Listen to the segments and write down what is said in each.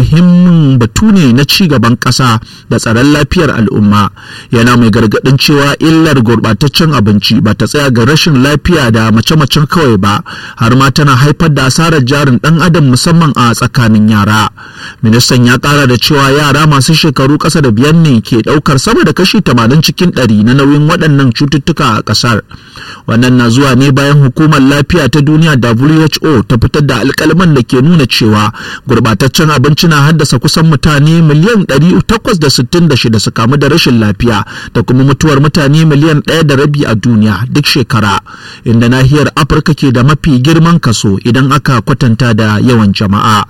muhimmin batu ne na ci gaban ƙasa da tsaron lafiyar al'umma yana mai gargaɗin cewa illar gurɓataccen abinci ba ta tsaya ga rashin lafiya da mace-macen kawai ba har ma tana haifar da asarar jarin ɗan adam musamman a tsakanin yara ministan ya ƙara da cewa yara masu shekaru ƙasa da biyar ne ke ɗaukar sama da kashi tamanin cikin ɗari na nauyin waɗannan cututtuka a ƙasar wannan na zuwa ne bayan hukumar lafiya ta duniya who ta fitar da alƙalman da ke nuna cewa gurɓataccen abinci na haddasa kusan mutane miliyan 866 su kamu da rashin lafiya da kuma mutuwar mutane miliyan ɗaya da rabi a duniya duk shekara inda nahiyar afirka ke da mafi girman kaso idan aka kwatanta da yawan jama'a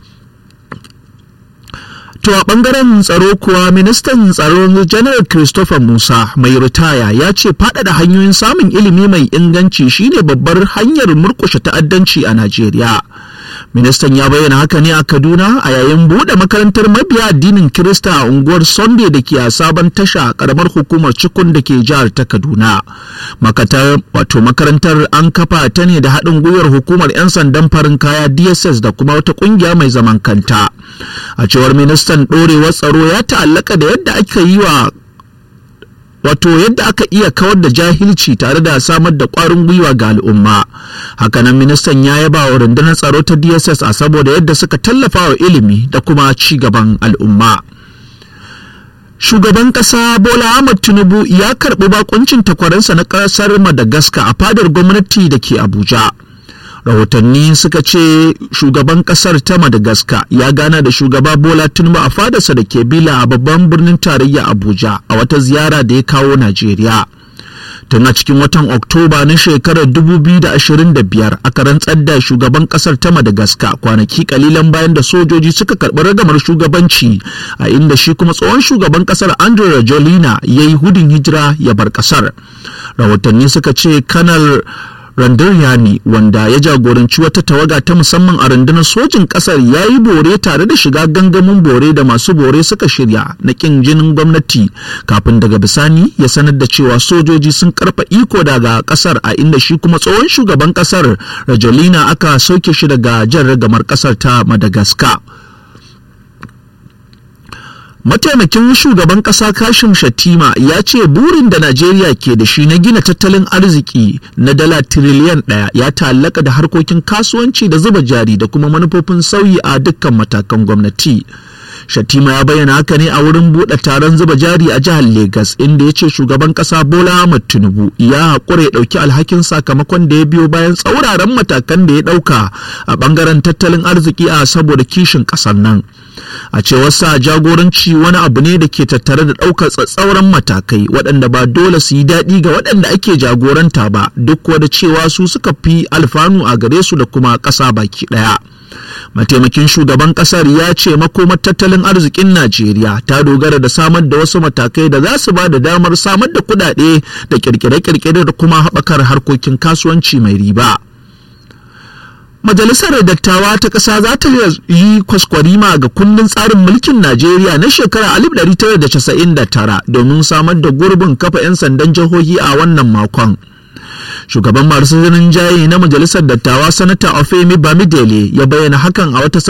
To a ɓangaren tsaro kuwa ministan tsaro janar Christopher Musa mai ritaya ya ce faɗaɗa hanyoyin samun ilimi mai inganci shine babbar hanyar murƙushe ta'addanci a Najeriya. Ministan ya bayyana haka ne a Kaduna a yayin buɗe makarantar mabiya addinin Kirista a unguwar Sunday da ke a sabon tasha a ƙaramar hukumar Cikun da ke jihar ta Kaduna. Makatar wato makarantar an kafa ta ne da haɗin gwiwar hukumar 'yan sandan farin kaya DSS da kuma wata ƙungiya mai zaman kanta. A cewar ministan ɗorewar tsaro ya ta'allaka da yadda aka yi wa wato yadda aka iya kawar da jahilci tare da samar da ƙwarin gwiwa ga al'umma hakanan ministan ya yaba wa rundunar tsaro ta dss a saboda yadda suka tallafa wa ilimi da kuma ci gaban al'umma shugaban ƙasa bola ahmad tinubu ya karɓi bakuncin takwaransa na ƙasar madagascar a fadar gwamnati da ke abuja rahotanni suka ce shugaban kasar ta madagascar ya gana da shugaba bola tinubu a fadarsa da ke bila a babban birnin tarayya abuja a wata ziyara da ya kawo najeriya tun a cikin watan oktoba na shekarar 2025 aka rantsar da shugaban kasar ta madagascar kwanaki kalilan bayan da sojoji suka karɓi ragamar shugabanci a inda shi kuma tsohon shugaban kasar andrew rajolina ya yi hudun hijira ya bar kasar rahotanni suka ce kanar Randaryani wanda ya jagoranci wata tawaga ta musamman a rundunar sojin kasar ya yi bore tare da shiga gangamin bore da masu bore suka shirya na kin jinin gwamnati kafin daga bisani ya sanar da cewa sojoji sun karfa iko daga kasar a inda shi kuma tsohon shugaban kasar Rajolina aka sauke shi daga jan ragamar kasar ta Madagascar. mataimakin shugaban kasa kashim shatima ya ce burin da najeriya ke da shi na gina tattalin arziki na dala tiriliyan ɗaya ya ta'allaka da harkokin kasuwanci da zuba jari da kuma manufofin sauyi a dukkan matakan gwamnati shatima ya bayyana haka ne a wurin buɗe taron zuba jari a jihar Legas inda ya ce shugaban ƙasa Bola Ahmed Tinubu ya haƙura ya ɗauki alhakin sakamakon da ya biyo bayan tsauraran matakan da ya ɗauka a ɓangaren tattalin arziki a saboda kishin ƙasar nan. A cewar sa jagoranci wani abu ne da ke tattare da ɗaukar tsatsauran matakai waɗanda ba dole su yi daɗi ga waɗanda ake jagoranta ba duk da cewa su suka fi alfanu a gare su da kuma ƙasa baki ɗaya. mataimakin shugaban kasar ya ce makomar tattalin arzikin najeriya ta dogara da samar da wasu matakai da za su ba da damar samar da kudade da kirkire-kirkire da kuma haɓakar harkokin kasuwanci mai riba Majalisar Dattawa ta ƙasa za ta yi kwaskwarima ga kundin tsarin mulkin Najeriya na shekarar 1999 domin samar da gurbin kafa 'yan sandan jihohi a wannan makon. shugaban masu jaye na majalisar dattawa sanata ofemi bamidele ya bayyana hakan a wata